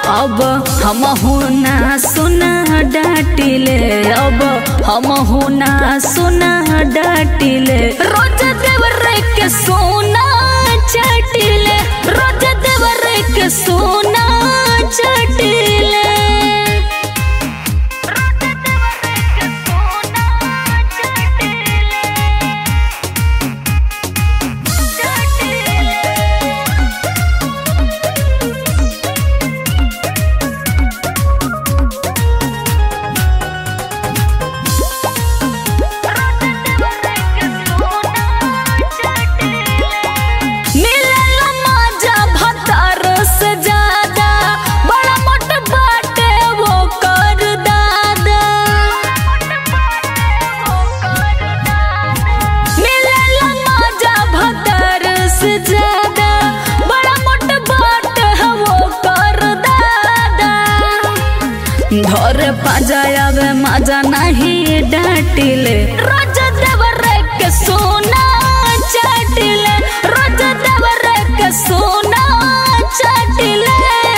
अब हम ना सुना डाटिले अब हम ना सुना डाटिले रोज देवर के सोना चटिले रोज देवर के सोना चटिले मिलेला मजा भतार से ज्यादा बड़ा मोट बाटे वो कर दादा मिलेला मजा भतार से ज्यादा बड़ा मोट बाटे वो कर दादा धर पाजायावे मजा नहीं डाटिले रोज देवर के सोना चटिले रोज देवर के सोना चटिले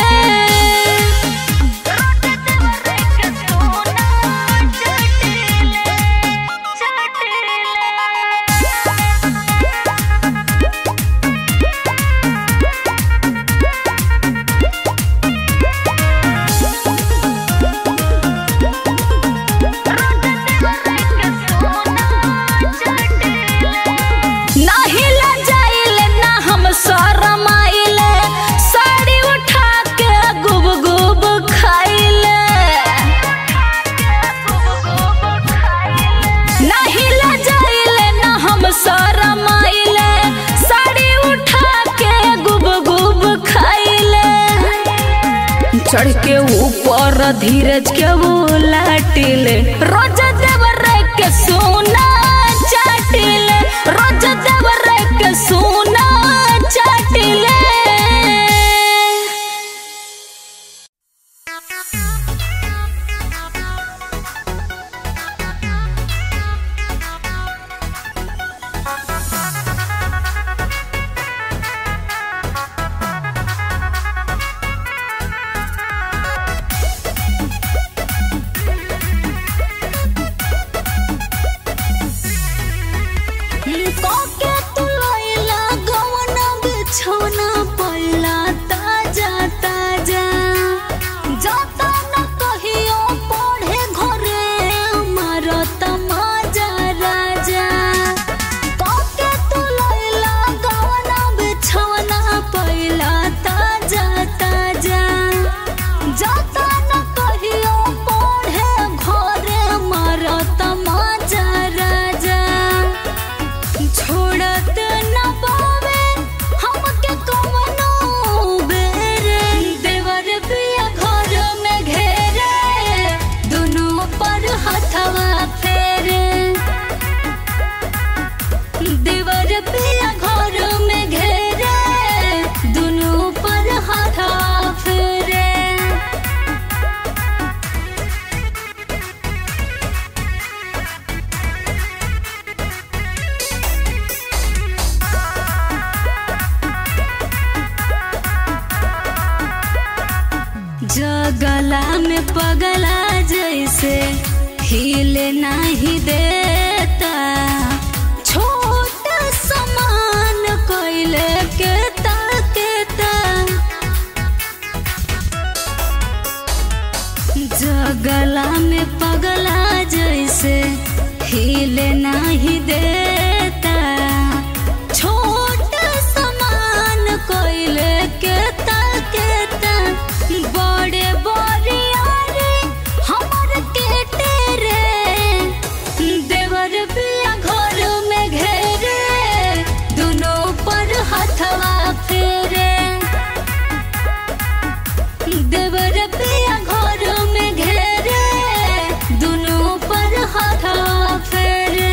नाही लजाइले ना हम शरमाइले साड़ी उठा के गुब गुब खाइले नहीं लजाइले ना हम शरमाइले साड़ी उठा के गुब गुब खाइले चढ़ के ऊपर धीरज के वो लाटिले रोज देवर के सोना चाटिले रोज देवर के सोना चाटिले कोके तू लइला गवना बिछौना पल्ला ताजा ताजा जाता न कहियो पढ़े घरे मारत माजा राजा कोके तू लइला गवना बिछौना पल्ला ताजा ताजा जाता न कहियो पढ़े घरे मारत माजा राजा छोड़त न पावे हमके कवनो बेरे देवर बिया घर में घेरे दुनू पर हथवा फेरे देवर बिया घर में घेरे दुनू पर हथवा फेरे जगला में पगला जैसे हिले नहीं देता छोटा समान कोइले के ताकेता जगला में पगला जैसे हिले नहीं देता छोटा समान कोइले के ताकेता बड़े बड़े यारे हमर के टेरे देवर बिया घर में घेरे दुनों पर हथवा फेरे देवर पिया घर में घेरे दुनों पर हथवा फेरे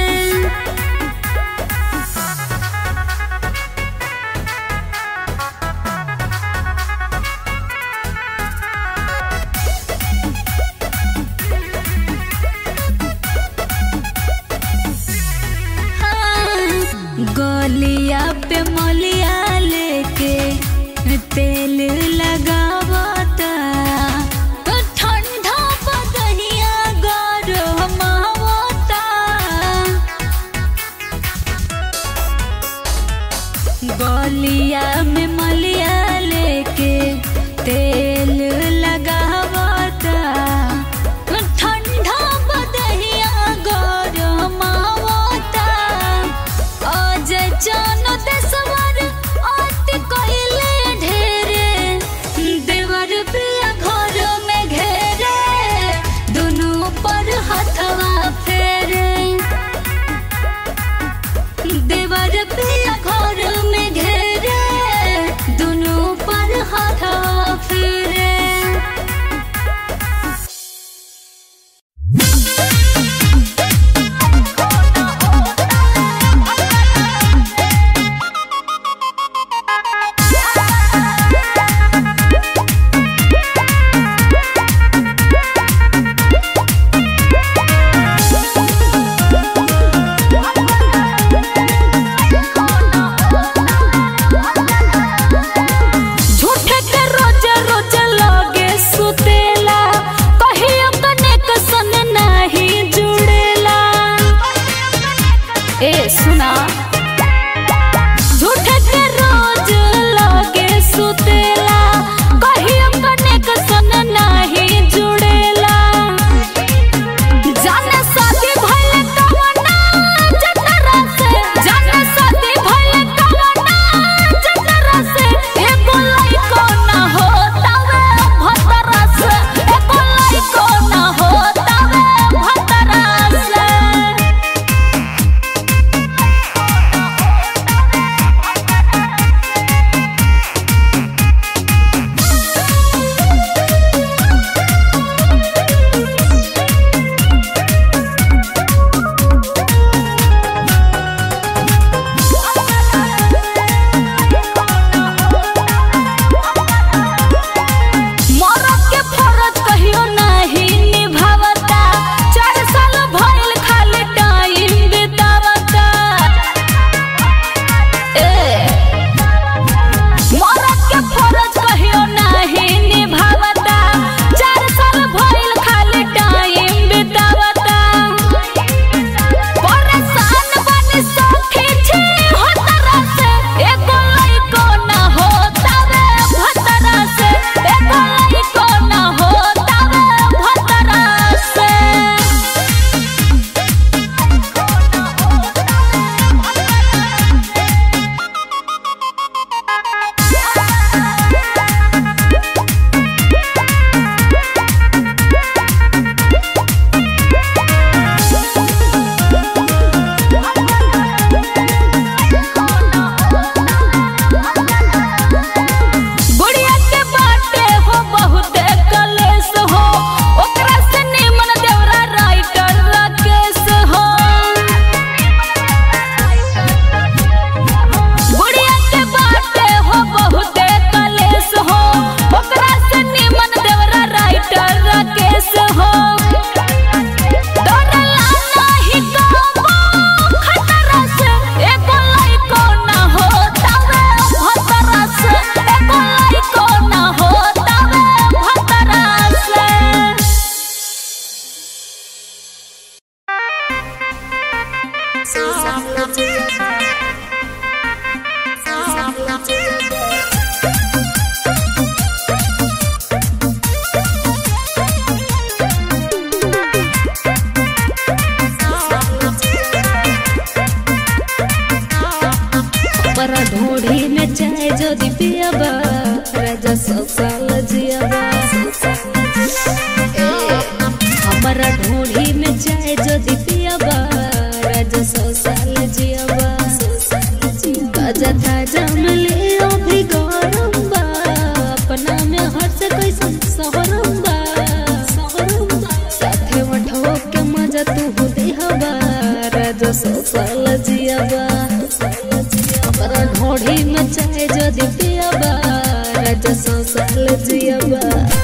से कैसन सहरम बा सहरम बा साथे मठो के मजा तू हो देहबा राजा सोसल जियाबा हमरा ढोढ़ी में चाहे जदी पियाबा राजा सोसल जियाबा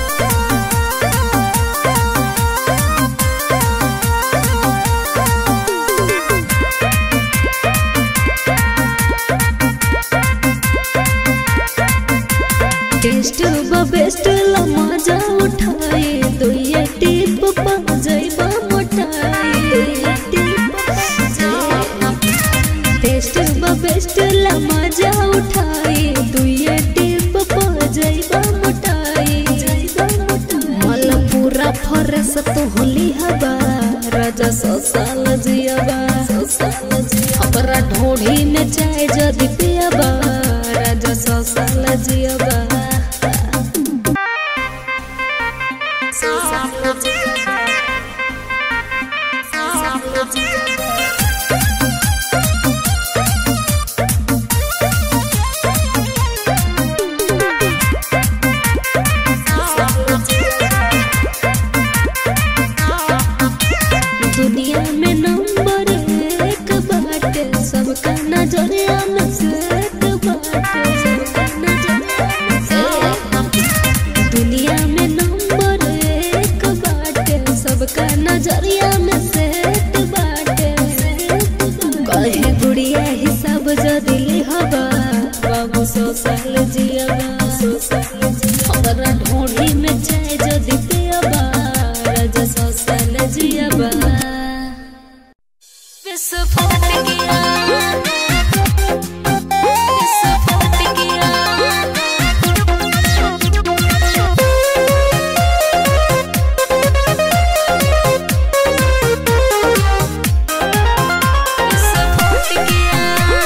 टेस्ट बा बेस्ट ला मजा उठाए दुइये टिप पा जइबा मोटाए टेस्ट बा बेस्ट ला मजा उठाए दुइये टिप पा जइबा मोटाए मल पूरा फरस तो होली हबा राजा सोसाल जियाबा हमरा ढोढ़ी में चाय जदी पियाबा राजा सोसाल जियाबा दुनिया में नंबर एक बाटे सबका नजरिया में सेट बाटे सबका नजरिया में सेट। दुनिया में नंबर एक बाटे सबका नजरिया में सेट बाटे कहे गुड़िया हिसाब जदी लिहबा बाबू सो साल जियाबा सो साल जिया हमरा ढोढ़ी में चाय जदी पियाबा राजा सो साल जियाबा विस्फोट किया विस्फोट किया विस्फोट किया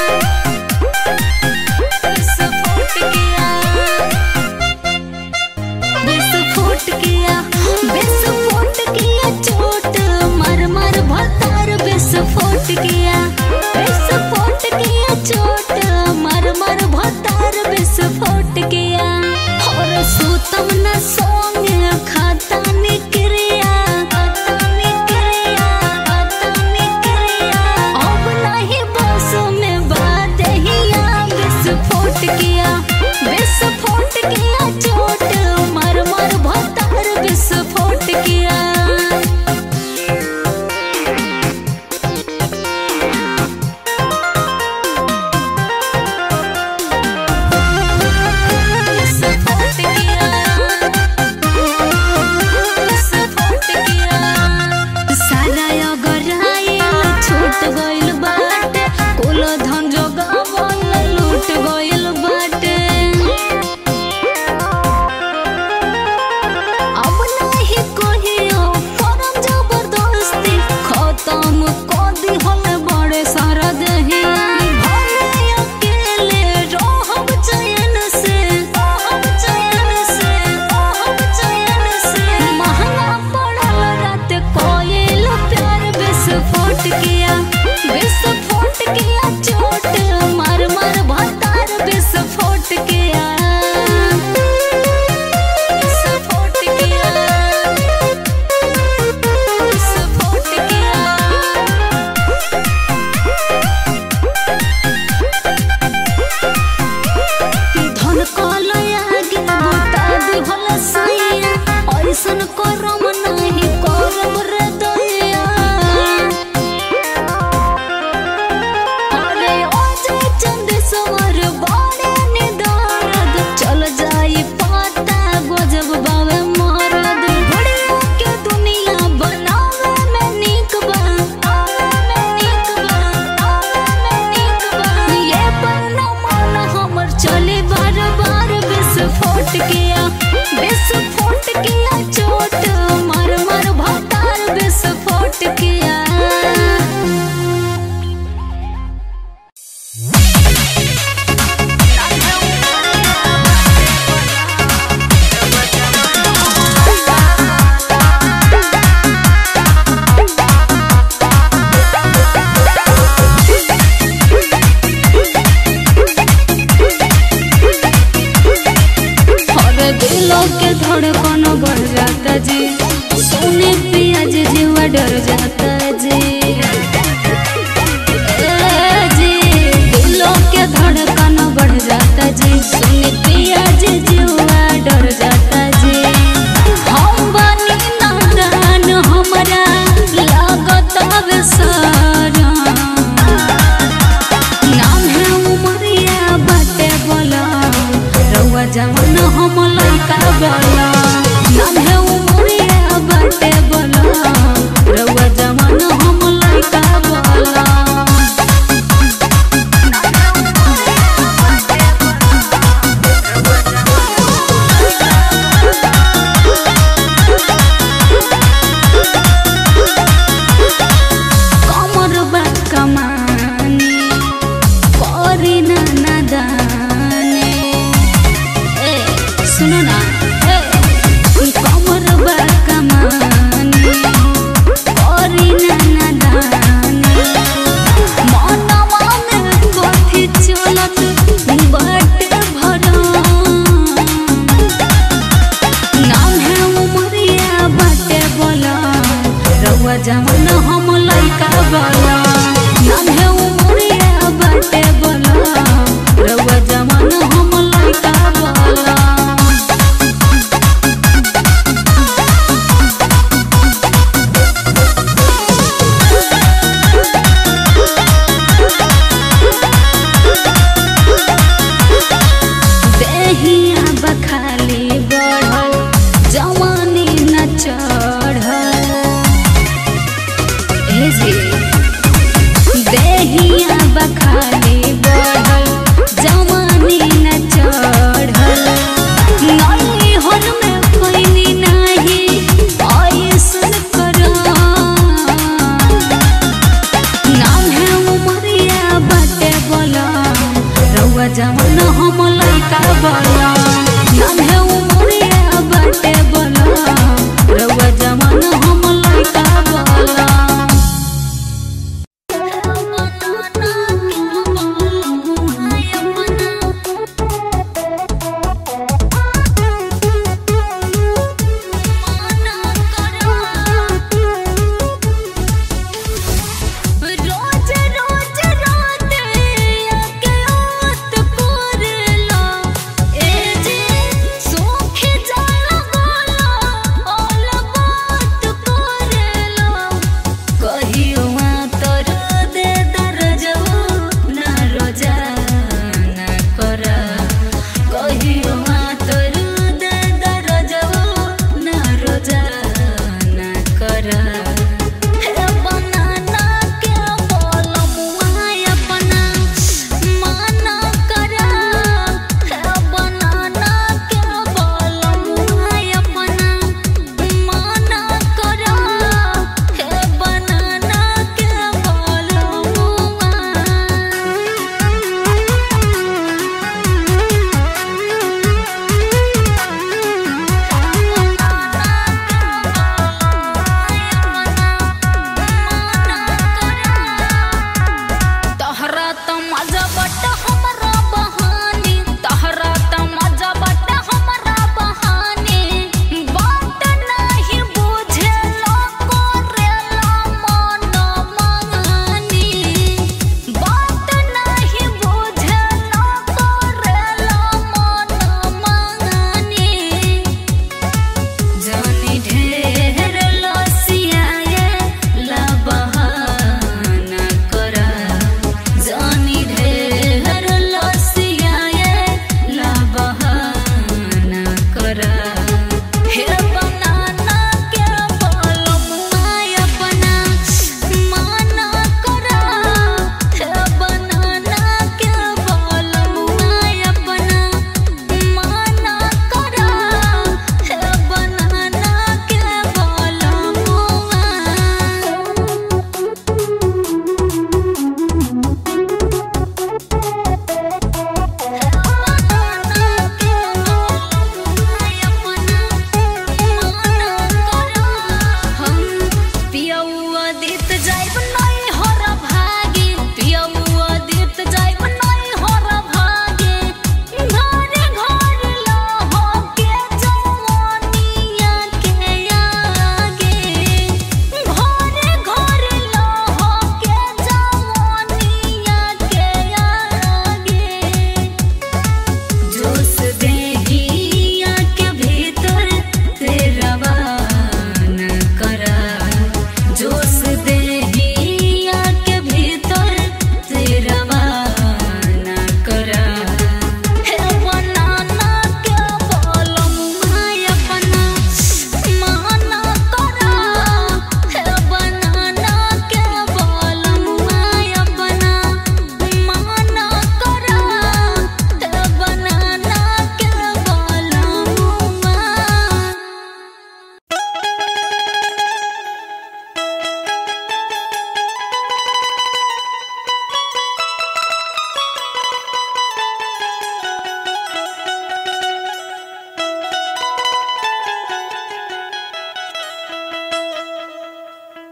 विस्फोट किया विस्फोट किया विस्फोट किया चोट मर मर भतार विस्फोट किया विस्फोट किया चोट मर मर भतार विस्फोट किया और सुतम न सोंगे खाता निक्रिया खाता निक्रिया खाता निक्रिया अब नहीं बस में बात हिया विस्फोट किया विस्फोट किया चोट मर मर भतार विस्फोट किया विस्फोट किया विस्फोट किया सारा अगर आइल छूट गइल बाटे कुल धन जोगावल लूट गइल बाटे अब नहीं कहियो करम जबरदस्ती खत्म कर दी हल बड़े सारा दहिया भले अकेले रहब चैन से रहब चैन से रहब चैन से महंगा पड़ल रात कोयल प्यार विस्फोट किया विस्फोट किया चोट मार मार भतार विस्फोट किया विस्फोट किया विस्फोट किया धन कलया गे बुता दिहल सैया ऐसन करम नहीं करम रे दैया अरे अजय चंद सवर बड़े निदारद चल जाई पाता गजब बावे मरद घड़ियों के दुनिया बनावे में नीक बा आवे में नीक बा आवे में नीक बा ये पर न मन हमर चले बार बार विस्फोट किया विस्फोट किया चोट के धड़कन बढ़ जाता जी सोने पियाज जीवा डर जाता जी ए जी दिलों के धड़कन बढ़ जाता जी सोने पियाज जीवा डर जाता जी हम बनी नादान हमरा लागत अब सारा नाम है उमरिया बाटे बोला रउआ जवान हम लइका बोला नाम है उमरिया बाटे बोला रउआ जवान हम लइका बोला कमर बा कमानी परी ना नादाने ए सुनो ना ए कमर बा कमानी परी ना नादाने मनवा में कथी चलत बाटे भरा नाम है उमरिया बाटे बोला रउआ जवान हम लइका बोला नाम है उमरिया बाटे बोला रउआ जवान हम लइका बोला देहिया बखाली बढ़ल जवानी न चढ़ल ए जी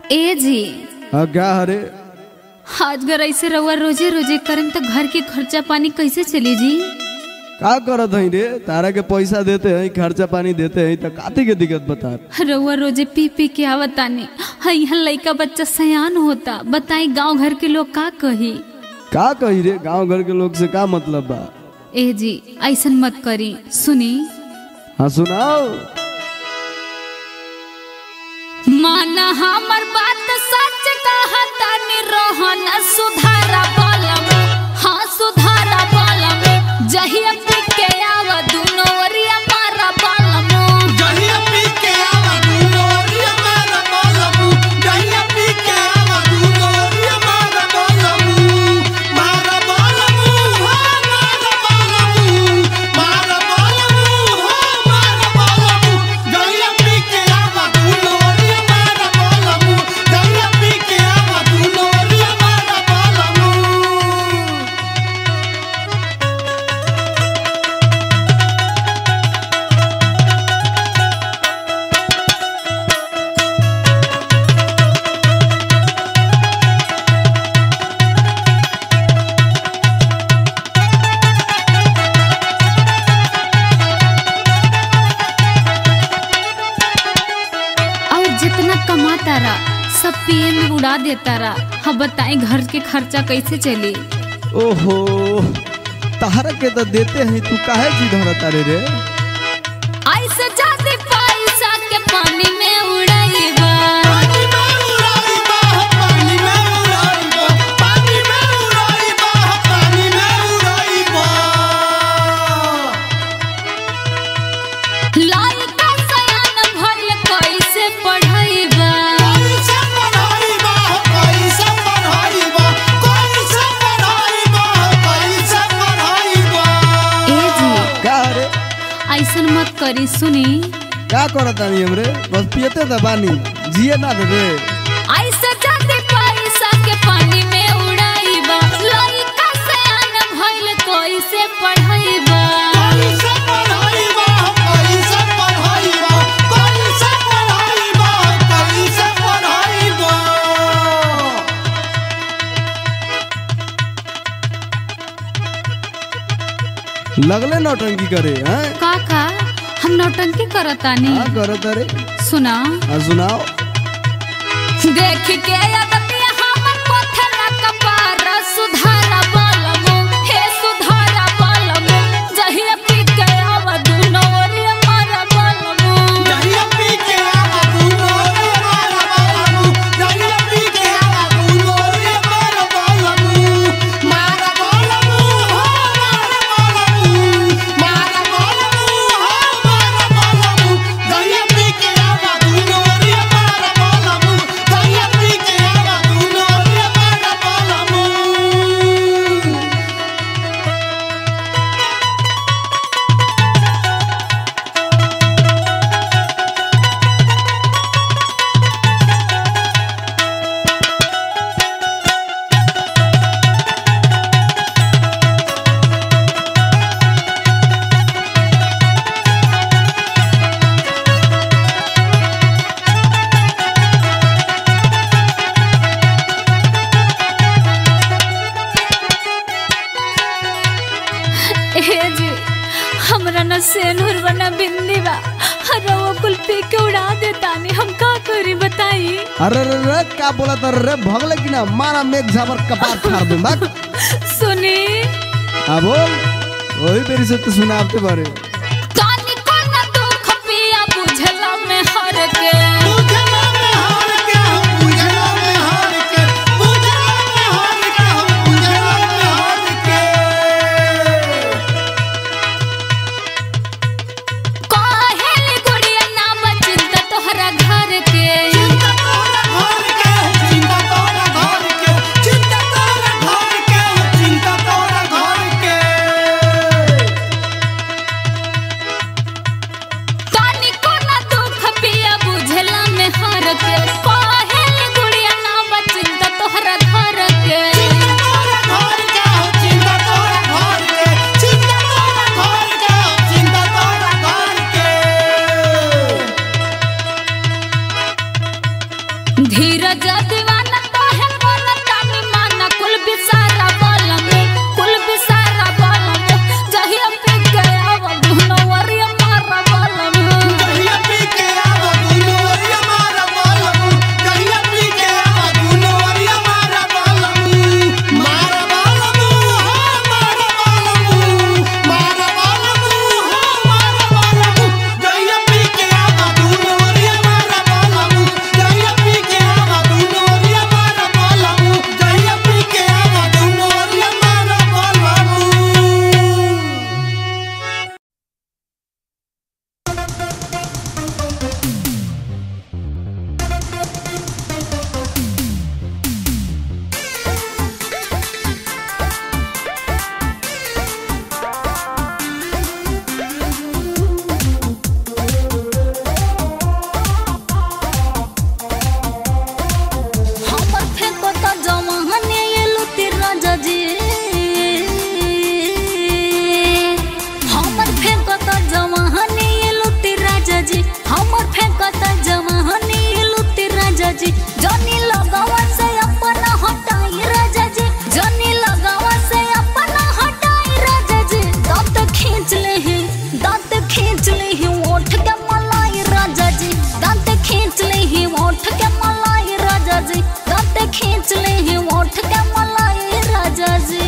ए जी हाँ क्या हरे आज अगर ऐसे रहुआ रोजे रोजे करें तो घर के खर्चा पानी कैसे चली जी का करत हई रे तारा के पैसा देते हैं खर्चा पानी देते हैं तो काती के दिक्कत बता रहुआ रोजे पी पी के आवतानी हाँ यहाँ लड़का बच्चा सयान होता बताई गांव घर के लोग का कही का कही रे गांव घर के लोग से का मतलब बा ए जी ऐसन मत करी सुनी हाँ सुनाओ माना हमर बात सच कहता नि रोहन सुधारा बलम हाँ सुधारा बलम जहिया पी के आव दुनो ओरिया मारा बलम जहिया पी के आवा दुनोरिया मारा बोलबू जहिया पी के आवा दुनोरिया मारा बोलबू मारा बोलबू हो मारा बोलबू मारा बोलबू हो मारा बोलबू जहिया पी के आवा दुनोरिया मारा बोलबू जहिया पी के आवा दुनोरिया मारा बोलबू और जितना कमाता रहा सब पिए में उड़ा देता रहा हाँ बताई घर के खर्चा कैसे चली ओहो तारा के तो देते हैं तू काहे जी धरता रे रे ऐसे जाते पैसा के पानी में उड़ाईबा पानी में उड़ाईबा पानी में उड़ाईबा पानी में उड़ाईबा पानी में उड़ाईबा लड़का सयान भइल कैसे पढ़ाईबा कैसे पढ़ाईबा कैसे पढ़ाईबा कैसे पढ़ाईबा कैसे पढ़ाईबा ए जी का रे ऐसन मत करी सुनी का करता नहीं हमरे बस पियते तो बानी जिए ना देबे ऐसे जाते पैसा के पानी में उड़ाईबा लड़का सयान भइल कैसे पढ़ाईबा कैसे पढ़ाईबा कैसे पढ़ाईबा कैसे पढ़ाईबा कैसे पढ़ाईबा लगले नौटंकी करे हैं काका हम नौटंकी करतानी का करता रे सुना हाँ सुनाओ देख के अदतिया हमर पथरा कपार सुधारा बलमो हे सुधारा बलमो जहिया पी के आवा दुनो ओरिया मारा बलमो जहिया पी के आवा दुनोरिया मारा बोलबू जहिया पी के आवा दुनोरिया मारा बोलबू मारा बोलबू हो मारा बोलबू मारा बोलबू हो मारा बोलबू जहिया पी के आवा दुनोरिया मारा बोलबू जहिया पी के आवा दुनोरिया मारा बोलबू ए जी हमरा न सेनुर बना बिंदी बा हर वो कुल पी के उड़ा देतानी हम का करी बताई अरे रे रे का बोला तर रे भगले कि ना मारा मेघ झाबर कपार फाड़ दूं बात सुनी हाँ बोल वही मेरी से तो सुनाते बारे कानी को न दुख पिया बुझला में हर के पूजला में हार के हम पूजला में हार के पूजला में हार के हम पूजला में हार के काहेली गुड़िया नाम चिंता तोहरा घर के चिंता तोरा घर के चिंता तोरा घर के चिंता तोरा घर के चिंता तोरा घर के हमर फेंकत जवानी लुटी राजा जी जनी लगावा से अपना हटाई राजा जी जनी लगावा से अपना हटाई राजा जी दांत खींच ले हैं दांत खींच ले हैं ओठ के मलाई राजा जी दांत खींच ले हैं ओठ के मलाई राजा जी दांत खींच ले हैं ओठ के मलाई राजा जी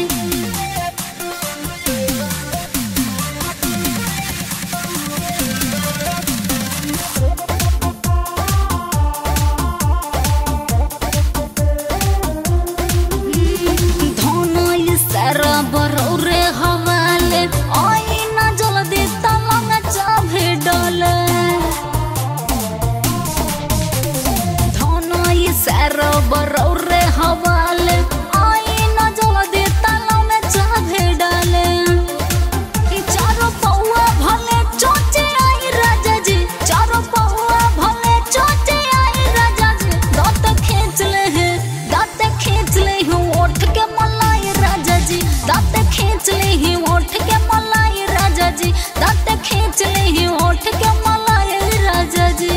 धनई सारा बरौरे हवाले आई ना जल्दी तलंग चाभे डले धनई सारा बरौरे हवाले आई ना जल्दी तलंग चाभे डले ई चारो पौआ भले चोचे आई राजा जी चारो पौआ भले चोचे आई राजा जी दांत खींच ले हैं दांत खींच ले हैं ओठ के मलाई राजा जी दांत खींच ले हैं ओठ के मलाई राजा जी दांत खींच ले हैं ओठ के मलाई राजा जी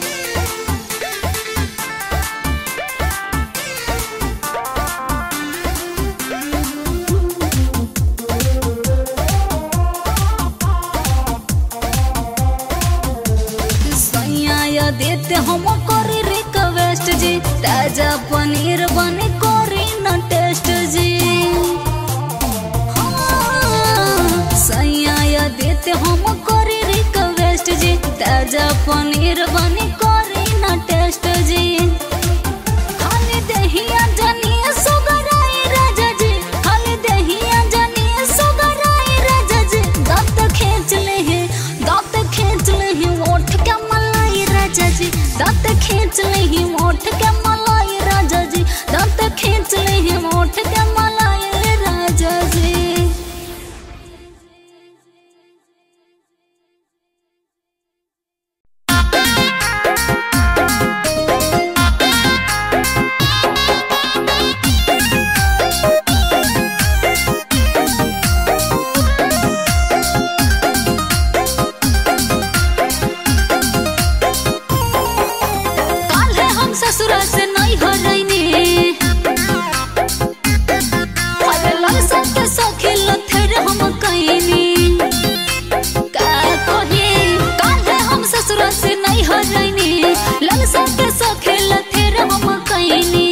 सैया देते हम करी रिक्वेस्ट जी ताजा पनीर बने करी न टेस्ट जी हाँ, सैया देते हम करी रिक्वेस्ट जी ताजा पनीर बने करी न टेस्ट जी खाली दहिया जनिए सुगराई राजा जी खाली दहिया जनिए सुगराई राजा जी दांत खींच ले हैं दांत खींच ले हैं ओठ के मलाई राजा जी दांत खींच ले हैं ओठ के मलाई राजा जी दांत खींच ले हैं ओठ के मलाई राजा जी काल्हे हम ससुरा से नहीं हो रही अरे लड़सा के सौखे लथेर हम कईनी का कही काल्हे हम ससुरा से नहीं हो रही लड़सा के सौखे लथेर हम कईनी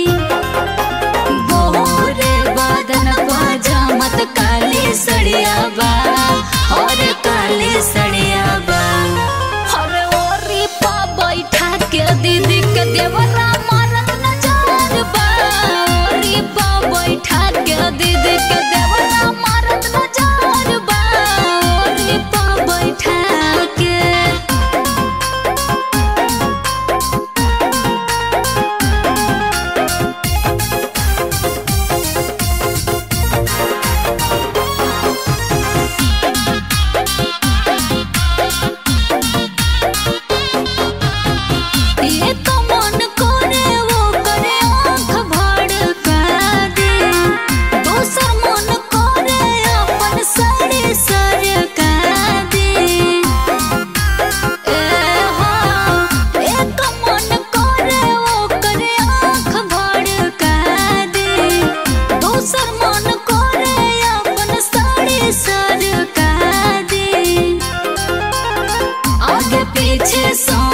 गोरे बादन पाजामत काली सड़िया बा और काली सड़िया बा अरे ओरी पा बैठा के दीदी के देवरा मारत नजर बा ओरी पा बैठा के दीदी के देवरा मारत नजर बा ओरी पा बैठा के ये तो मन करे वो करे आँख भड़का दे दोसर मन करे अपन साड़ी सरका दे ए हाँ एक मन करे वो करे आँख भड़का दे दोसर मन करे अपन साड़ी सरका दे आगे पीछे सौ